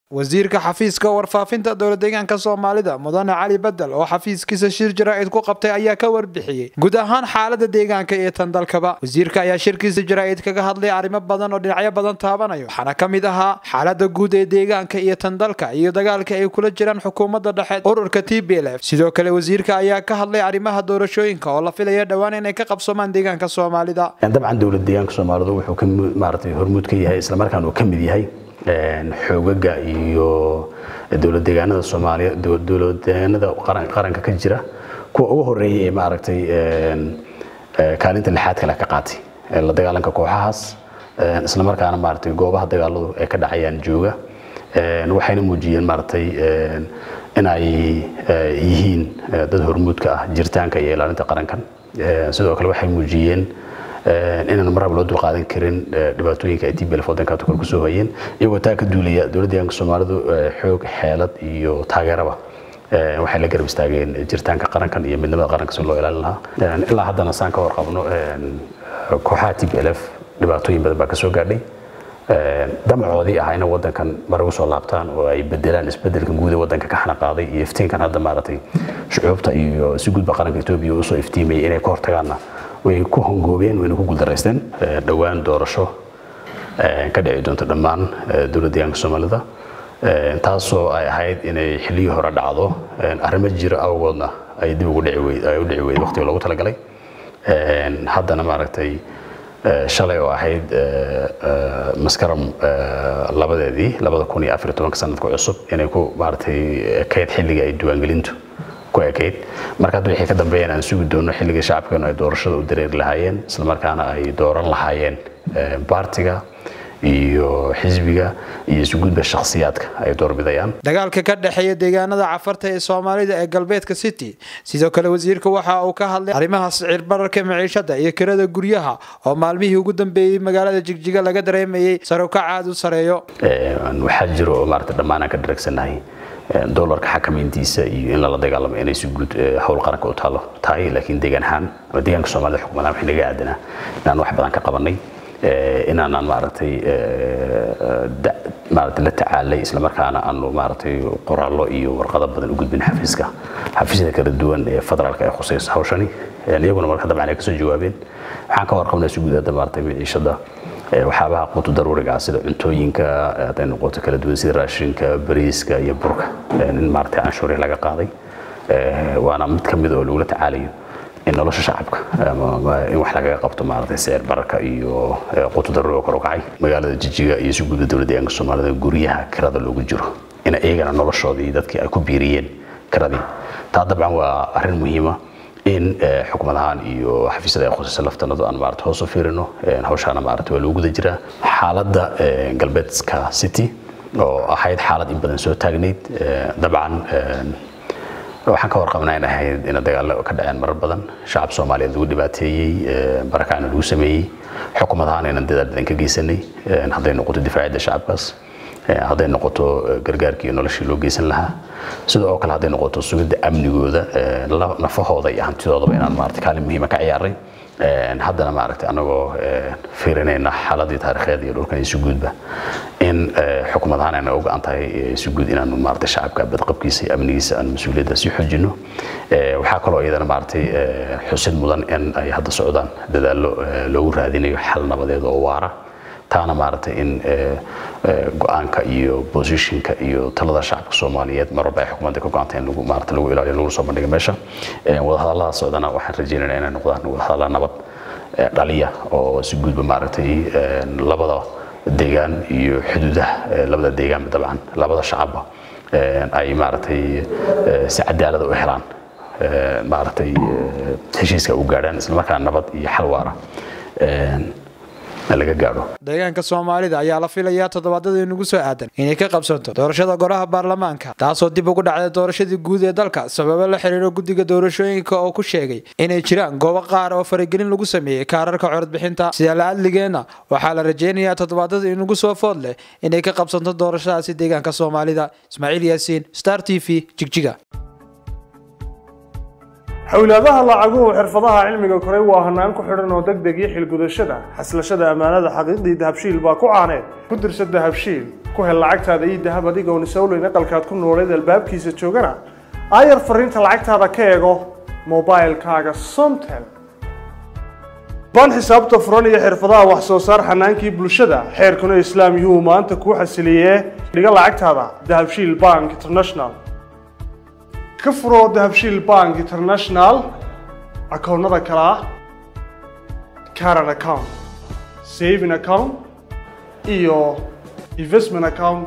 wasiirka xafiiska warfaafinta dowla deegaanka soomaalida mudane cali bedel oo xafiiskiisa shir jaraa'id ku qabtay ayaa ka warbixiyey guud ahaan xaalada deegaanka iyo tan dalkaba wasiirka ayaa shirkiisa jaraa'id kaga hadlay arrimo badan oo dhinacyo badan taabanayo waxaana ka mid ahaa xaalada guud ee deegaanka iyo tan dalka iyo dagaalka ay kula jiraan xukuumadda dhexe ururka t b l f sidoo kale wasiirka ayaa ka hadlay arrimaha doorashooyinka oo la filaya dhowaan inay ka qabsomaan deegaanka soomaalida dabcan dowlad deegaanka soomaalidu wuxuu ka maaragtay hormuud ka yahay islamarkaana uu ka mid yahay xoogaga iyo dowlad deegaanada soomaaliya dowlad deegaanada qaranka ka jira kuwa ugu horeeyay ee maaragtay kaalinta lixaad kale ka qaatay la dagaalanka kooxahaas islamarkaana maaragtay goobaha dagaaladu ay ka dhacayaan jooga waxayna muujiyeen maaragtay in ay yihiin dad hormuudka ah jiritaanka iyo ilaalinta qarankan sidoo kale waxay muujiyeen inaan marraba loo dulqaadan karin dhibaatooyinka ay tblf wadanka kor kusoo hayeen iyagoo taa ka duulaya dowladda deegaanka soomaalidu xoog xeelad iyo taageeraba waxay la garab istaageen jiritaanka qarankan iyo midnimada qaranka si loo ilaalin lahaa ilaa haddana saan ka warqabno kooxaha tblf dhibaatooyin badan baa kasoo gaadhay damacoodii ah inay wadankan mar ugu soo laabtaan oo ay bedelaan isbedelkan guud ee wadanka ka xanaqaaday iyo iftiinkan hadda maaragtay shucuubta iyo si guudba qaranka etoobiya usoo iftiimayay inay ka hortagaanna way ku hongoobeen wayna ku guuldaraysteen dhowaan doorasho ka dhici doonto dhammaan dowlad deegaanka soomaalida taasoo ay ahayd inay xilliyii hore dhacdo arrimo jira awgoodna ay dib ugu dhici weyd ay u dhici weyd waqtiga loogu talagalay haddana maaragtay shalay oo ahayd maskaram labadeedii labada kun iyo afar iyo tobanka sanadka cusub inay ku maaragtay kayd xilliga ay diiwaangelintu ku ekayd marka hadda wixii ka dambeeyeen aan sugi doono xilliga shacabkeenu ay doorashada u dareeri lahaayeen islamarkaana ay dooran lahaayeen baartiga iyo xisbiga iyo isuguudba shakhsiyaadka ay doorbidayaan dagaalka ka dhexeeya deegaanada cafarta ee soomaalida ee galbeedka city sidoo kale wasiirka waxa uu ka hadlay arrimaha sicir bararka maciishada iyo kirada guryaha oo maalmihii ugu dambeeyey magaalada jigjiga laga dareemayey sarukac aad u sareeyo waxaa jiro oo maarata dhammaan aan ka dharagsannahay dolarka xakamayntiisa iyo in lala dagaalamo inay si guud howl qaranka u taalo tahay laakiin deegaan ahaan ama deegaanka soomaalida xukuumadaan waxay naga aadanaa inaan wax badan ka qabanay inaanaan maaragtay maaragtay la tacaalay islamarkaana aanu maaragtay qoraallo iyo warqado badan u gudbin xafiiska xafiisyada kala duwan ee federaalka ee khusaysa hawshani iyaguna marka dabcan ay kasoo jawaabeen waxaan ka warqabnaa si guud hadda maaragtay miciishada waxyaabaha quutu daruuriga ah sida cuntooyinka hadday noqoto kala duwan sida raashinka bariiska iyo burka in maaragtay canshuuri laga qaaday waana mid ka mid oo lagula tacaalayo in nolosha shacabka in wax lagaga qabto maaragtay sicir bararka iyo quutu daruuriga kor u kacay magaalada jijiga iyo si guudba dowladda deegaanka soomaalida guryaha kirada loogu jiro in iyagana noloshoodii dadkii ay ku biiriyeen kiradii taa dabcan waa arrin muhiima in xukumad ahaan iyo xafiisyada ay khusaysa laftanadu aan maarata hoos u fiirino hawshaana maarata waa loogu guda jiraa xaaladda galbeedka city oo ahayd xaalad in badan soo taagnayd dabcan waxaan ka warqabnaa in ahayd in dagaallo ka dhaceen marar badan shacab soomaaliyeed lagu dhibaateeyey barakacna lagu sameeyey xukumad ahaan inaan dadaal badan ka geysanay hadday noqoto difaacidda shacabkaas hadday noqoto gargaarkii noloshii loo geysan lahaa sidoo oo kale hadday noqoto sugidda amnigooda nafahooda iyo hantidoodaba inaan maarata kaalin muhiima ka ciyaaray haddana maaragtay anagoo fiirinayna xaaladii taariikheed iyo dhulkan isu guudba in xukumad ahaan ayna u go-an tahay isu guud inaanu maaragtay shacabka badqabkiisa iyo amnigiisa aan mas-uuliyadda sii xoojino waxaa kaloo iyadana maaragtay xusid mudan in ay hadda socdaan dadaallo loogu raadinayo xal nabadeed oo waara taana maaragtay in go-aanka iyo positionka iyo talada shacabka soomaaliyeed mar walba ay xukuumadda ka go-anta in lagu maarata lagu ilaaliyo lagu soo bandhiga meesha wadahadallada socdana waxaan rajaynaynaa inay noqdaan wadahadalla nabad dhaliya oo si guudba maaragtay labada deegaan iyo xuduudaha labada deegaanba dabcan labada shacabba ay maaragtay si cadaalada u helaan maaragtay heshiiska u gaadhaan islamarkaana nabad iyo xal waara laga gaadho deegaanka soomaalida ayaa la filayaa toddobaadada inugu soo aadan inay ka qabsanto doorashada golaha baarlamaanka taasoo dib ugu dhacday doorashadii guud ee dalka sababo la xiriiro guddiga doorashooyinka oo ku sheegay inay jiraan goobo qaar oo faragelin lagu sameeyey kaararka codadbixinta sida la adligeenna waxaa la rajaynayaa toddobaadada inugu soo food leh inay ka qabsanto doorashadaasi deegaanka soomaalida ismaaciil yaasiin star t v jigjiga xowlaadaha lacaguhu xirfadaha cilmiga koray waa hanaan ku xidhan oo deg deg iyo xilgudashada xaslashada ammaanada xaqiiqdii dahabshiil baa ku caaneed ku dirsa dahabshiil ku hel lacagtaada ii dahab adigoon isowleyn aqalkaad ku nooleed albaabkiisa joogana aayar fariinta lacagtaada ka eego mobilkaaga somtel baan xisaabta furan iyo xirfadaha wax soo saar xanaankii bulshada xeerkuna islaam yuhuu maanta kuu xasiliyee dhiga lacagtaada dahabshiil bank international ka furo dahabshiil bank international akoonnada kale ah caran account saving account iyo investment account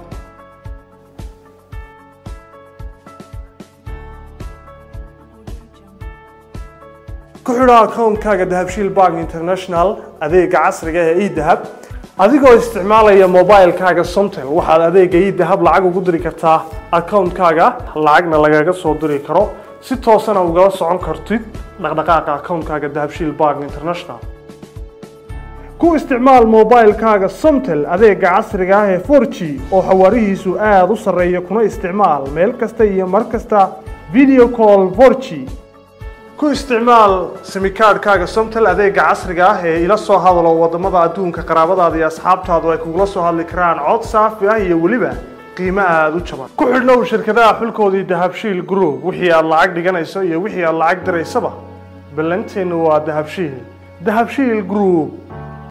ku xidho akoonkaaga dahabshiil bank international adeega casriga ee edahab adigoo isticmaalaya mobilkaaga somtel waxaad adeega edahab lacag ugu diri kartaa akoonkaaga lacagna lagaga soo diri karo si toosana ugala socon kartid dhaqdhaqaaqa akoonkaaga dahabshiil bank international ku isticmaal mobilkaaga somtel adeega casriga ah ee 4g oo xawaarihiisu aada u sarreeya kuna isticmaal meel kasta iyo mar kasta video call 4g ku isticmaal simikaadhkaaga somtel adeega casriga ah ee ila soo hadalo wadamada adduunka qaraabadaada iyo asxaabtaadu ay kugula soo hadli karaan cod saafi ah iyo weliba qiimo aada u jaban ku xidhnow shirkadaha xulkoodii dahabshiil group wixii aad lacag dhiganayso iyo wixii aad lacag diraysaba ballanteennu waa dahabshiil dahabshiil group